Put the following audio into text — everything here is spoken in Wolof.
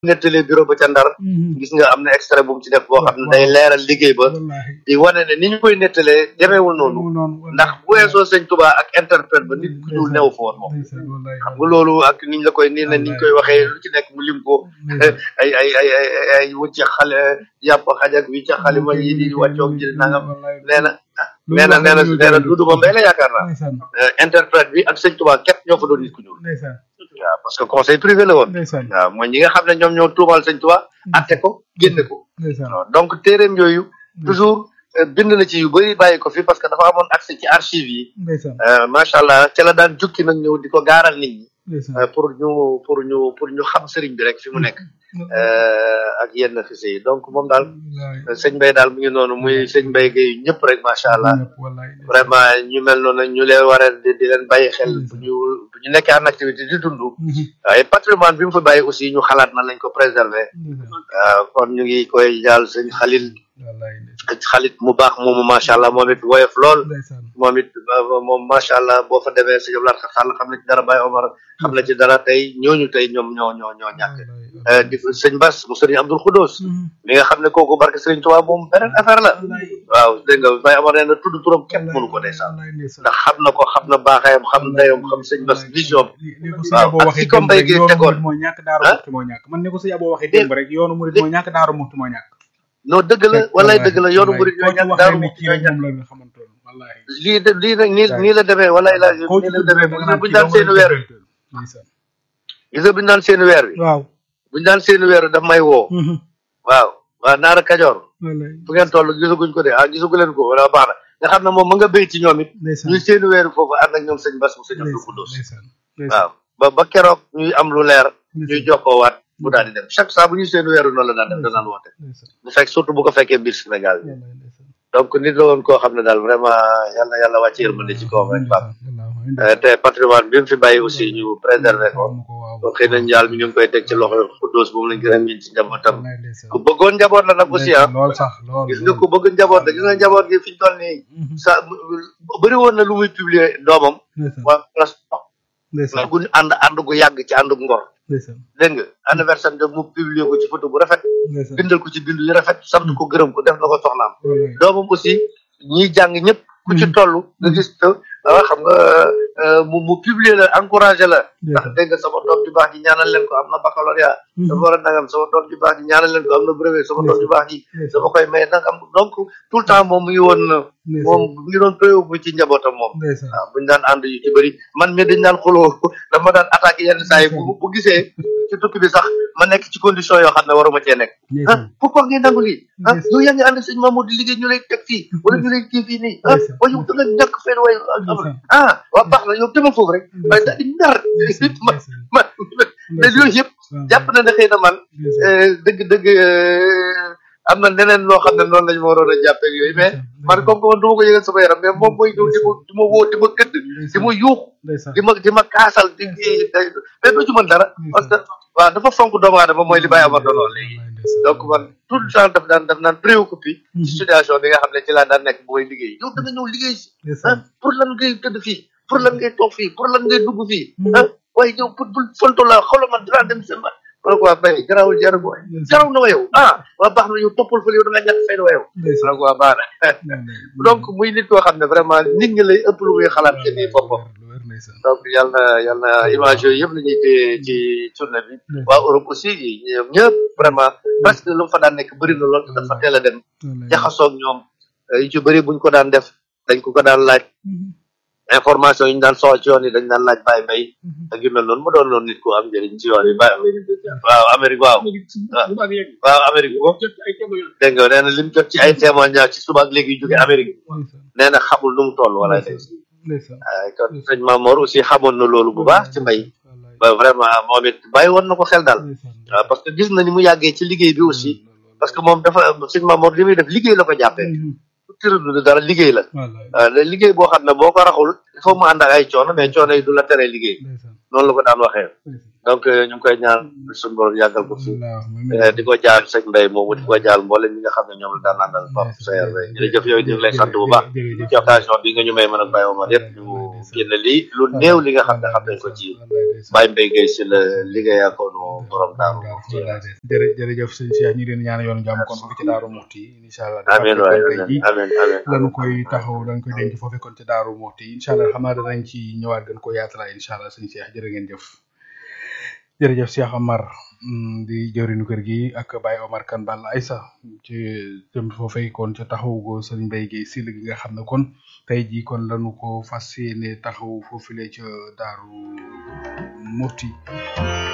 nettalee bureau ba ca ndar gis nga am na extrait bu mu ci def boo xam ne day leeral liggéey ba di wane ne ni ñu koy nettalee demeewul noonu ndax bu weesoo sëñ Tuubaa ak interprète ba nit ku ñuul neew foon moom xam nga loolu ak niñ la koy nii na niñ koy waxee lu ci nekk mu lim ko ay ay ay ay ay wucce xale yàpp xaj ak wi ca xalima yi di wàccoog ji nangam nee na nee na nee na nee na duudu ba mbay la yaakaar naa interprète bi ak sëñ Tuubaa képp ñoo fa doon nit ku ñuul waaw parce que conseil privé la woon waaw mooy ñi nga xam ne ñoom ñoo tuumal sëñ Tuubaa atte ko génne ko donc téeréem yooyu toujours bind na ci yu bëri bàyyi ko fi parce que dafa amoon accès ci archive yi macha allah ca la daan jukki nag ñëw di ko gaaral nit ñi pour ñu pour ñu pour ñu xam sëriñ bi rek fi mu nekk ak yenn fise yi donc moom daal sëñ Mbaye daal mu ngi noonu muy sëñ Mbaye Gueye ñëpp rek macha allah vraiment ñu mel noonu ñu leen war a di leen bàyyi xel bu ñu bu ñu nekkee en activité di dund waaye patrimoine bi mu fa bàyyi aussi ñu xalaat na lañ ko préserver waaw kon ñu ngi koy jaal sëñ Xalil xalit mu baax moomu macha allah moom it woyof lool moom it moom macha allah boo fa demee sëñ Abdoulaye Sall xam na ci dara Baye Omar xam na ci dara tey ñooñu tey ñoom ñoo ñoo ñoo ñàkk di sëñ Bass mu sëriñ Abdoul Khoudous mi nga xam ne kooku barke sëriñ Tuubaa moom beneen affaire la waaw dégg nga Baye Omar nee na tudd turam képp mënu ko ndeysaan ndax xam na ko xam na baaxayam xam dayom xam sëñ Bass vision waaw ak fi ko mbay gi tegoon moo ñàkk daaru muxti moo ñàkk man ne ko sëñ Abo waxee démb rek yoonu murid moo ñàkk daaru muxti moo ñàkk non dëgg la walay dëgg la yoonu murid ñoo ñàkk daaru muxti ñoo ñàkk lii de lii nag nii nii la demee walay la nii la demee buñu daan seeni weer wi gis nga buñu daan seeni weer wi waaw buñu daan seeni weer wi daf may woo waaw waaw naara kajoor fu ngeen toll gisaguñ ko de ah gisagu leen ko wala baax na nga xam ne moom ma nga béy ci ñoom it ñuy seeni weer wi foofu ànd ak ñoom sëñ Bass mu sëñ Abdou Khoudous waaw ba ba keroog ñuy am lu leer ñuy jokkoowaat bu daal di dem chaque saa bu ñuy seeni weer wi noonu la daan def danaan woote bu fekk surtout bu ko fekkee biir Sénégal bi donc nit la woon koo xam ne daal vraiment yàlla yàlla wàcc yërmande ci kawam rek Pape te patrimoine bi mu fi bàyyi aussi ñu préserver ko donc xëy na njaal mi ñu ngi koy teg ci loxo Xuddoos moom lañ gën a miin ci njabootam ku bëggoon njaboot la nag aussi ah gis nga ku bëgg njaboot la gis nga njaboot gi fi ñu toll nii sa bëri woon na lu muy publier doomam waa place gu ànd ànd gu yàgg ci ànd gu ngor dégg nga anniversaire de mu publier ko ci photo bu rafet bindal ko ci bindu yu rafet sant ko gërëm ko def na ko soxnaam doomam aussi ñiy jàng ñëpp ku ci toll nga gis te xam nga mu mu publier la encouragé la ndax dégg nga sama doom ju baax ji ñaanal leen ko am na baccalauréat dafa war a nangam sama doom ju baax ji ñaanal leen ko am na brevet sama doom ju baax ji dama koy may nangam donc tout le temps moom mu ngi woon moom mu ngi doon préoccupé ci njabootam moom waaw buñu daan ànd yu ci bëri man mi dañ daan xuloo dama daan attaqué yenn saa yi bu bu gisee ci tukki bi sax ma nekk ci condition yoo xam ne waruma cee nekk ah pourquoi ngeen nangu lii ah yow yaa ngi ànd sëñ Mamadou di liggéey ñu lay teg fii wala ñu lay kii fii nii ah waaye yow da nga ñàkk fenn waaye ah waa baax na yow demal foofu rek waaye daal di nar man man mais yooyu yëpp jàpp na ne xëy na man dëgg dëgg am na neneen loo xam ne noonu lañu ma waroon a jàppee ak yooyu mais man comme que man du ma ko yëgal sama yaram mais moom mooy ñëw di ma di ma woo di ma gëdd di ma yuuxu di ma di ma kaasal di mais doo ci mën dara parce que waaw dafa fonk doomu aadama mooy li bàyyi amar doon wax léegi donc man tout le temps daf daan daf naan préoccupé ci situation bi nga xam ne ci laa daan nekk bu may liggéey yow da nga ñëw liggéey si ah pour lan ngay tëdd fii pour lan ngay toog fii pour lan ngay dugg fii ah waaye yow pour pour fonto la xoolal man dinaa dem seen ma ma ne ko waa bay garawul jaru ko garaw na wa yow ah waa baax na yow toppal fële yow da nga ñàkk fay na wa yow ma ne ko waa baax na donc muy nit koo xam ne vraiment nit ñi lay ëpp lu muy xalaat ci nii boppam donc yal na yal na image yooyu yëpp la ñuy téye ci tournée bi waa Europe aussi ñoom ñëpp vraiment parce que lu mu fa daan nekk bëri na lool te dafa teel a dem jaxasoog ñoom yu ci bëri buñ ko daan def dañ ko ko daan laaj information yi ñu daan soxla ci yoon yi dañ daan laaj Baye Mbaye ak yu mel noonu mu doon noonu nit ku am njëriñ ci yoon yi Baye waaw Amérique waaw waaw Amérique ko dégg nga nee na lim jot ci ay témoignage ci suba ak léegi jóge Amérique nee na xamul nu mu toll wala day kon sëñ Mamor aussi xamoon na loolu bu baax ci mbay ba vraiment moom it bàyyi woon na ko xel daal waaw parce que gis na ni mu yàggee ci liggéey bi aussi parce que moom dafa sëñ Mamor li muy def liggéey la ko jàppee tëradu dara liggéey la waaw liggéey boo xam ne boo ko raxul il faut mu ànd ak ay coono mais coono yi du la tere liggéey noonu la ko daan waxee donc ñu ngi koy ñaan suñu borom yàggal ko fi di ko jaal sëñ Mbaye moomu di ko jaal mboolem ñi nga xam ne ñoom la daan àndal Pape Sayer jërëjëf yow ñu ngi lay sant bu baax ci occasion bi nga ñu may mën a bàyyi ma yëpp ñu génn lii lu néew li nga xam ne xam nañ ko ci Baye Mbaye Gueye si la liggéeyaa ko no borom daaru jërë jërëjëf sëñ Cheikh ñu leen ñaan yoonu jàmm kon foofu ci daaru muxti incha allah amiin waay amiin amiin lañu koy taxaw dañ koy denc foofu kon ci daaru muxti incha allah xam naa danañ ci ñëwaat gën ko yaatala incha allah sëñ Cheikh jërë ngeen jëf jërëjëf Cheikh Amar di jëwriñu kër gi ak Baye Omar Kane Balla Aïssa ci jëm foofee kon ca taxaw go sëriñ Mbaye Gueye sil gi nga xam ne kon tey jii kon lañu ko fas yéene taxaw foofule ca daaru muxti